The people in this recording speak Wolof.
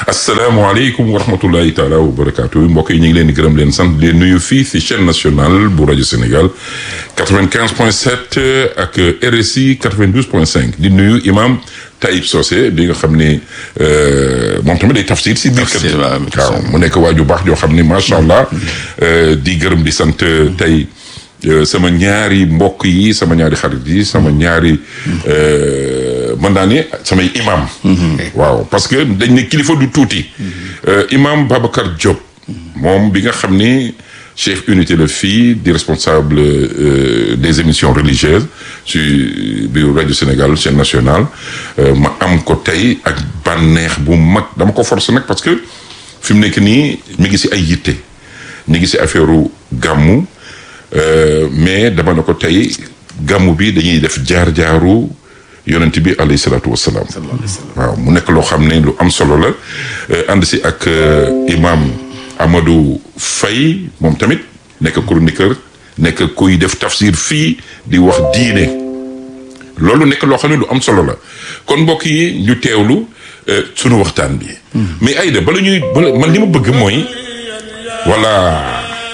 asalaamaaleykum wa rahmatullahi taala wa barakaatu mbokk yi ñu ngi leen di gërëm leen sant di nuyu fii si chaîne nationale bu rajo Sénégal 95 point 7 ak RSI 92 point 5 di nuyu imam Taïb Socé bi nga xam ni moom tamit day tafsir si biir kër waaw mu nekk waaju baax joo xam ni macha allah di gërëm di sant tey sama ñaari mbokk yi sama ñaari xarit yi sama ñaari mën naa ne samay imam waaw parce que dañ ne kilifa du tuuti imam Babacar Diop moom bi nga xam ni chef unité la fii di responsable des émissions religieuses ci biir rajo Sénégal chaîne nationale ma am ko tey ak bànneex bu mag dama ko force nag parce que fi mu nekk nii mi ngi si ay yitte mi ngi si affaire gàmmu mais dama ne ko tey gàmmu bi dañuy def jaar-jaaru yonent bi alayhi salaatu wasalaam waaw mu nekk loo xam ne lu am solo la ànd si ak imam Amadou Faye moom tamit nekk chroniqueur nekk kuy def tafsir fii di wax diine loolu nekk loo xam ne lu am solo la kon mbokk yi ñu teewlu sunu waxtaan bi mais Aïda bala ñuy bala man li ma bëgg mooy voilà